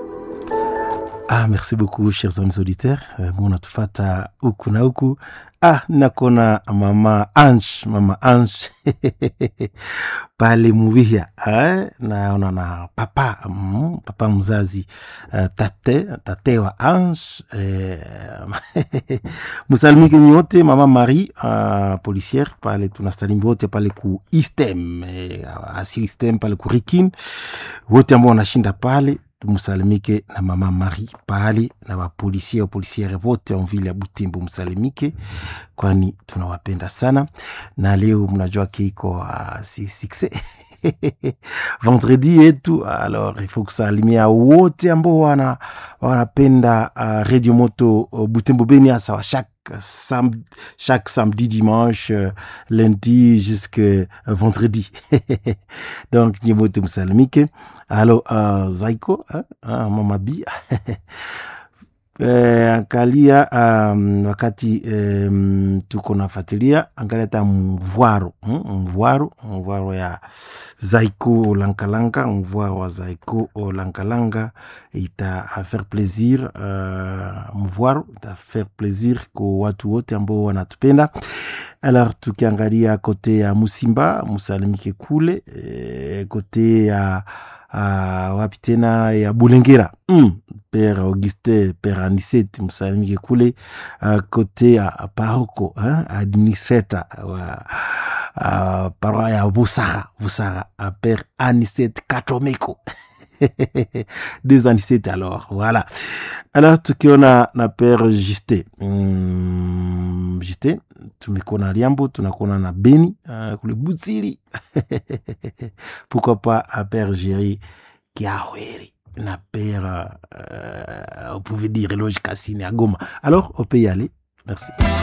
Ah, merci beaucoup chers amis auditeurs uh, munatufata huku na huku. Ah, nakona mama Ange, mama Ange pale Muvihia eh, naona na papa mm, papa mzazi uh, tate tate wa Ange eh, musalimike nyote mama Marie uh, policière pale tunasalimia wote pale ku Istem eh, asi Istem pale ku Rikin wote ambao wanashinda pale tumusalimike na mama Marie pale na wapolisie wapolisiere wote wa mvili ya Butembo, msalimike, kwani tunawapenda sana. Na leo mnajua keiko uh, si sukse vendredi yetu, alors il faut kusalimia wote ambao wana wanapenda uh, Radio Moto uh, Butembo Beni, hasa wa chaque sam chaque samedi dimanche euh, lundi jusque vendredi donc nyemote msalimike alo uh, zaiko uh, uh, mama bi eh, angalia um, wakati um, tuko nafuatilia angalia ta mvwaro hmm? mvwaro mvwaro ya zaiko olankalanga mvwaro wa zaiko olankalanga ita faire plaisir uh, mvwaro ita faire plaisir kwa watu wote ambao wanatupenda alors tukiangalia kote ya musimba musalimike kule eh, kote ya uh, wapi tena ya bulengera mm. pere auguste pere aniset msalimike kule uh, kote ya paroko hein? administrateur wa uh, paroa ya busara busara uh, pere aniset katomeko deux anisete alors voilà alors tukiona na pere juste mm, juste tumekona liambo tunakona na beni uh, kule butsili pourquoi pas à père géri kiaweri na père euh, on pouvait dire loge cassine à goma alors on peut y aller merci